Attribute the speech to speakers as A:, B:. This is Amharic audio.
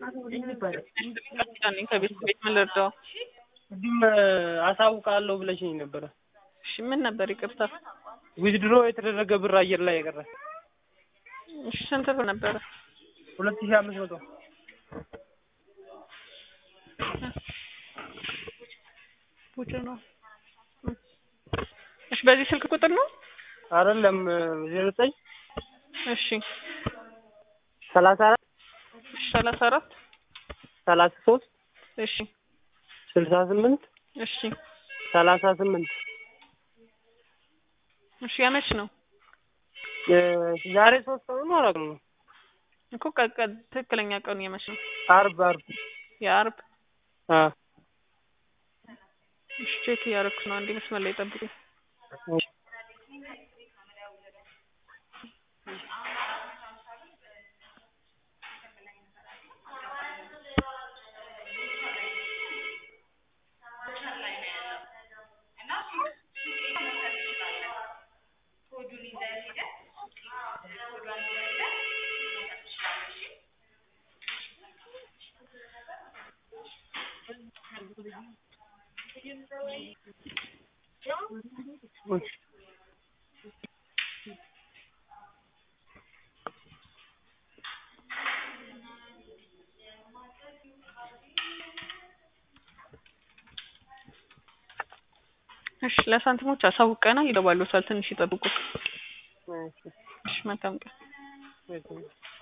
A: ነኝ ከቤት ቤት ምን ልርዳው?
B: ቅድም አሳውቃለሁ ብለሽኝ ነበረ።
A: እሺ ምን ነበር? ይቅርታ።
B: ዊዝድሮ የተደረገ ብር አየር ላይ የቀረ
A: እሺ ስንት ብር ነበረ?
B: ሁለት ሺህ አምስት መቶ
A: ቡጭ ነው። እሺ በዚህ ስልክ ቁጥር ነው?
B: አይደለም ዜሮ ዘጠኝ
A: እሺ
B: ሰላሳ አራት
A: እሺ ሰላሳ አራት
B: ሰላሳ ሶስት
A: እሺ
B: ስልሳ ስምንት
A: እሺ
B: ሰላሳ ስምንት
A: እሺ ያመች ነው
B: ዛሬ ሶስት ቀኑ ነው አራት ነው
A: እኮ ቀቀ ትክክለኛ ቀኑ የመች ነው?
B: አርብ አርብ
A: የአርብ
B: አ
A: እሺ ቼክ እያደረኩ ነው። አንዴ መስመር ላይ ጠብቁኝ። እሺ ለሳንቲሞች አሳውቀናል። ይገባሉታል። ትንሽ ይጠብቁ። እሺ መልካም ቀን።